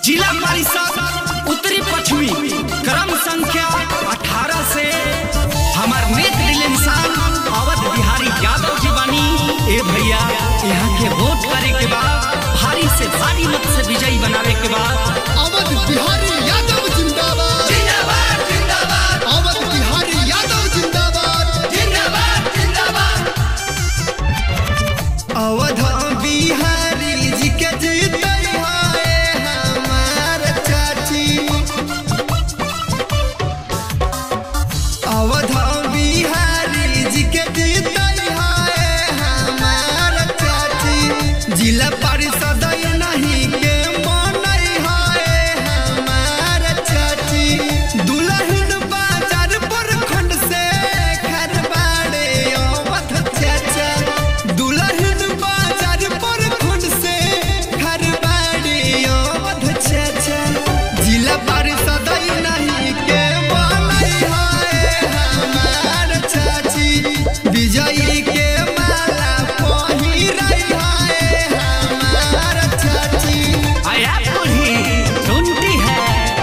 जिला परिषद उत्तरी पश्चिमी क्रम संख्या 18 से हमार नेक दिल इंसान अवध बिहारी यादव जी बानी ए भैया यहाँ के वोट करे के बाद भारी से भारी मत से विजयी बनावे के बाद अवध बिहारी यादव जिंदाबाद जिंदाबाद जिंदाबाद अवध बिहारी यादव जिंदाबाद जिंदाबाद जिंदाबाद अवध बिहारी जी के जीते है हमार चाची अवध बिहारी जी के जीते है हमार चाची जिला परिषद नहीं के मनई है हमार चाची दुल्हन बाजार पर खंड से घर बाड़े अवध चाचा दुल्हन बाजार पर खंड से घर बाड़े अवध चाचा जिला परिषद नहीं के बनई है हमार चाची विजयी के माला पहिरई है हमार चाची आया बूढ़ी सुनती है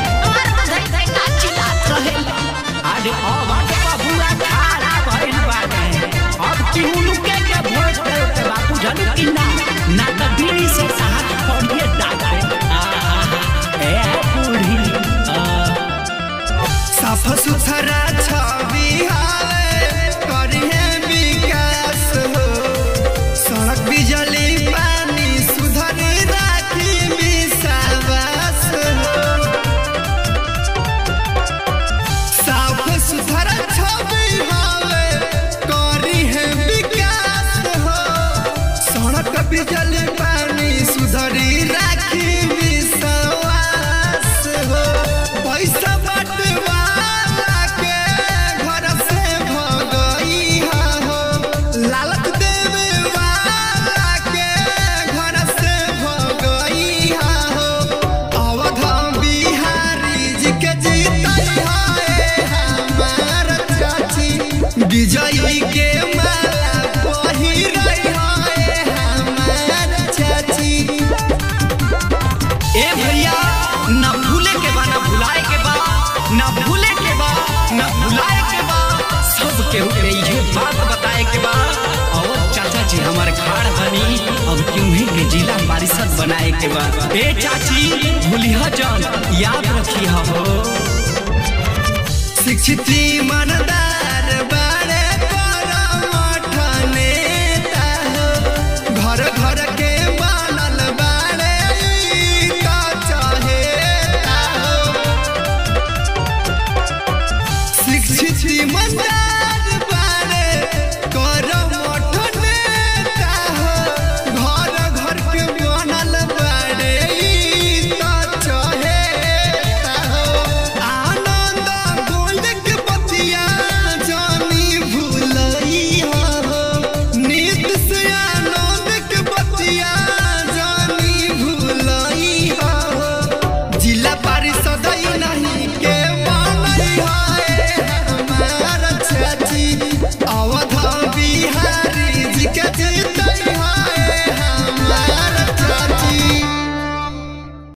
आज अवध बबुआ खारा भइल बाटे अब तिहुनु के के वोट करे के बापू जानू कि ना ना त बीड़ी से हाथ पड़िए डाटे ए बूढ़ी आ, साफ सुथरा छवि हाले करिहे विकास हो सड़क बिजली पानी सुधर राखी विश्वास हो साफ सुथरा छवि हाले करिहे विकास हो सड़क बिजली पानी सुधरी राखी विश्वास हो पैसा बटवाला के घर से भगई हो लालच देवे वाला के घर से भगई हो अवध बिहारी जी के जीतई है हमार चाची विजयी के माला पहिरई है हमार चाची ए भैया न भूले के बा न भुलाए के बा न भूले के बा न भुलाए के बा सब के ऊपर ये बात बताए के बा और चाचा जी हमारे खाड़ बनी अब क्यों ही के जिला परिषद बनाए के बा ए चाची भूलिया जान याद रखिया हो शिक्षित ईमानदार बा